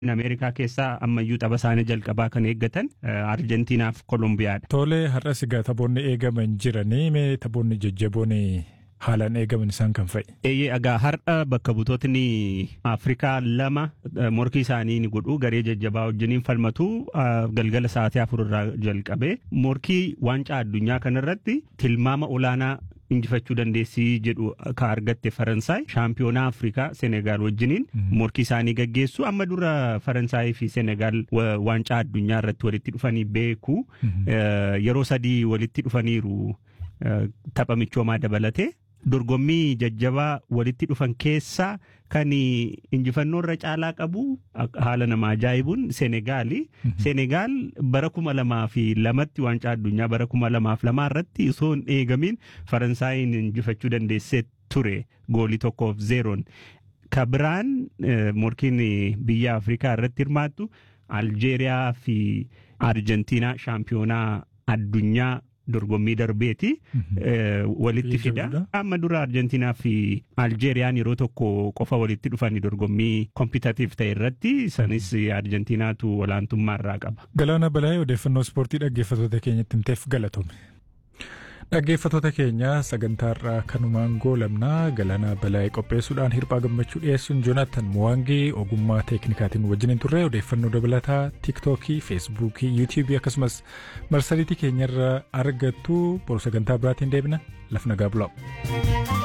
Ameerikaa keessaa ammayyuu tapha isaanii jalqabaa kan eeggatan Arjentiinaaf Kolumbiyaadha. Tole har'as egaa taphoonni eegaman jiranii mee taphoonni jajjaboon haalaan eegaman isaan kan fa'i. Eeyyee egaa har'a bakka butootni Afrikaa lama morkii isaanii ni godhu garee jajjabaa wajjiniin falmatu galgala sa'aatii afur irraa jalqabee morkii waancaa addunyaa kanarratti tilmaama olaanaa injifachuu dandeessii jedhu ka argatte Faransaay shaampiyoonaa Afrikaa Senegaal wajjiniin morkii isaanii gaggeessu amma dura Faransaayii fi Senegaal waancaa addunyaa irratti walitti dhufanii beeku yeroo sadii walitti dhufaniiru tapha michoomaa dabalatee. dorgommii jajjabaa walitti dhufan keessaa kan injifannoo irra caalaa qabu haala nama ajaa'ibuun Senegaali. Senegaal bara kuma lamaa fi lamatti waancaa addunyaa bara kuma lamaaf lamaa irratti osoo hin eegamiin Faransaayiin injifachuu dandeessee ture goolii tokkoof zeeroon. Ka biraan morkiin biyya Afrikaa irratti hirmaattu Aljeeriyaa fi Arjentiinaa shaampiyoonaa addunyaa dorgommii darbeeti walitti fida amma dura arjentiinaa fi aljeeriyaan yeroo tokko qofa walitti dhufanii dorgommii kompitatiif ta'e irratti isanis arjentiinaatu olaantummaa irraa qaba. Galaana Balaayee odeeffannoo ispoortii dhaggeeffattoota keenyatti himteef galatoomi. Dhaggeeffattoota keenya sagantaa irraa kanumaan goolabnaa Galaana Balaayee qopheessuudhaan hirphaa gammachuu dhiyeessuun Joonaatan Muwaangee ogummaa teeknikaatiin wajjin turre odeeffannoo dabalataa tiiktookii, feesbuukii, yuutuubii akkasumas marsariitii keenyarra argattu boru sagantaa biraatiin deebina laf nagaa bulaa.